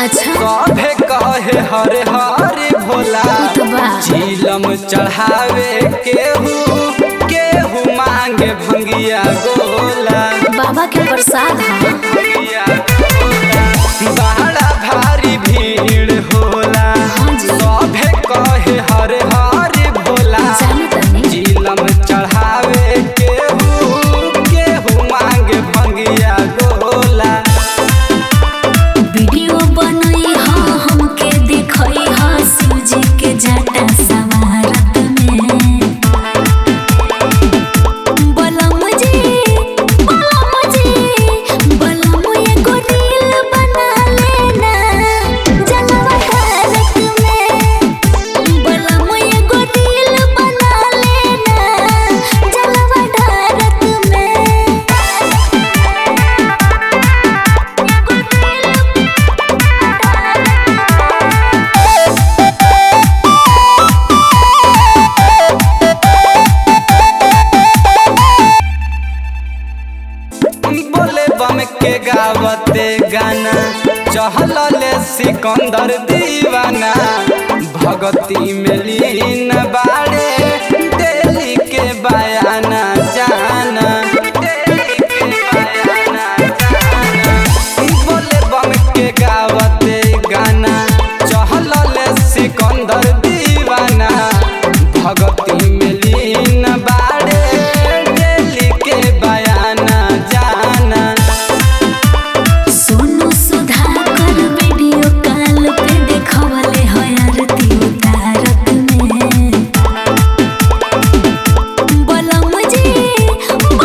अच्छा सभे कहे हरे हरे भोला तो बा। झीलम चढ़ावे केहू केहू मांगे भंगिया गोला बाबा के प्रसाद है भंगिया गोला। बड़ा भारी भीड़ होला हाँ जी। सभे कहे हरे हरे भोला जाने तनी झीलम चढ़ावे केहू केहू मांगे भंगिया गोला वीडियो बनई हा हमके देखई हा शिवजी के जटा सवारत में बलम जी बलम जी बलम एगो रील बना लेना जलवा भारत में बलम एगो रील बना लेना जलवा भारत में बोले बम के गावते गाना चहलले सिकंदर दीवाना भगती में लीन बाड़े दिल्ली के बयाना जाना दिल्ली के बयाना जाना बोले बम के गावते गाना चहलले सिकंदर दीवाना भगती में लीन बाड़े दिल्ली के बयाना जाना सोनू सुधाकर वीडियो कॉल पे देखवले है आरती उतारत में बलम जी